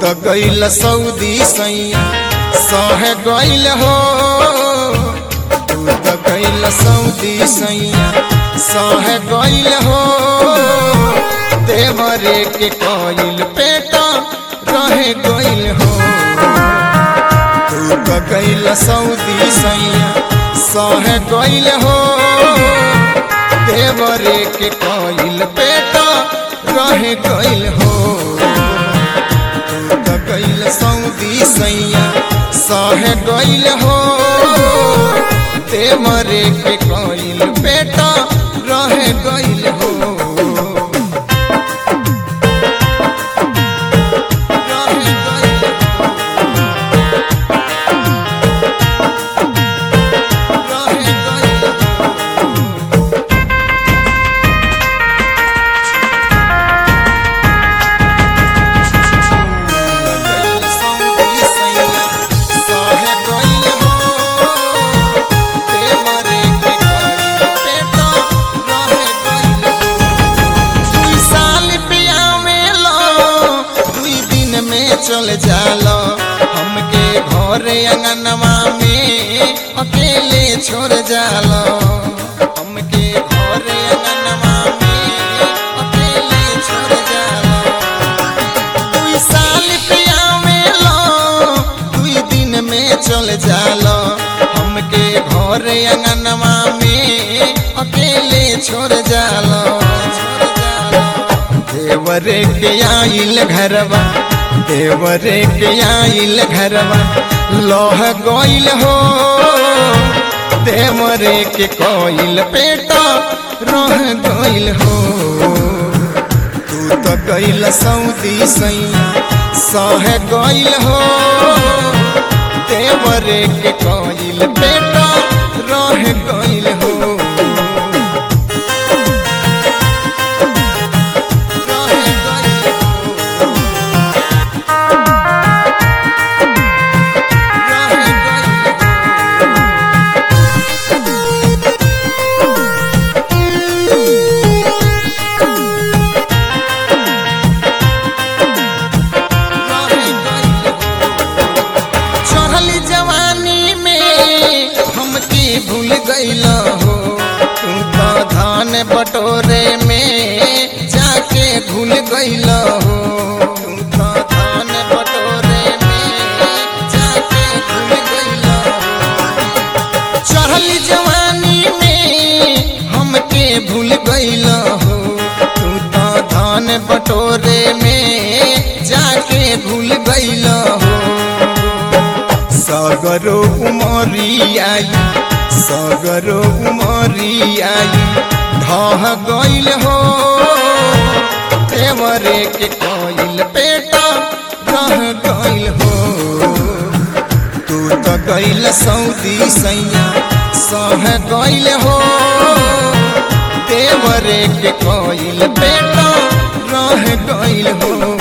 त गइल सऊदी सैया सह गइल हो तू त गइल सऊदी सैया सह गइल हो देवरे के कइल पेटा रह गइल हो तू त गइल सऊदी सैया सह गइल हो देवरे के कइल पेटा रह गइल हो तू त गइल सऊदी सैया सह गइल हो देवरे के कइल पेटा रह गइल हो रह गइल रह गइल चल जालो हमके घर अंगनवा में अकेले छोड़ जालो हमके घर अंगनवा में अकेले छोड़ जालो दुई साल पिया में लो दुई दिन में चल जालो हमके घर अंगनवा में अकेले छोड़ जालो देवरे के आइल घरवा देवरे के आइल घरवा लोह गोइल हो देवरे के कोइल पेटा रह गइल हो तू तो गइल सऊदी सैया सह गइल हो देवरे के कोइल पेटा रह गइल हो रह गइल हो रह गइल हो चढ़ल जवानी में हमके भूल गइल हो तू तो धान बटोरे में जाके भूल गइल हो तू तो धान बटोरे में जाके भूल गइल हो चढ़ल जवानी में हमके भूल गइल हो तू तो धान बटोरे में जाके भूल गइल हो सगरो उमरी आई सगरो उमरी आई ढह गइल हो देवरे के कइल पेटा रह गइल हो तू तो गइल सऊदी सैया सह गइल हो देवरे के कइल पेटा रह गइल हो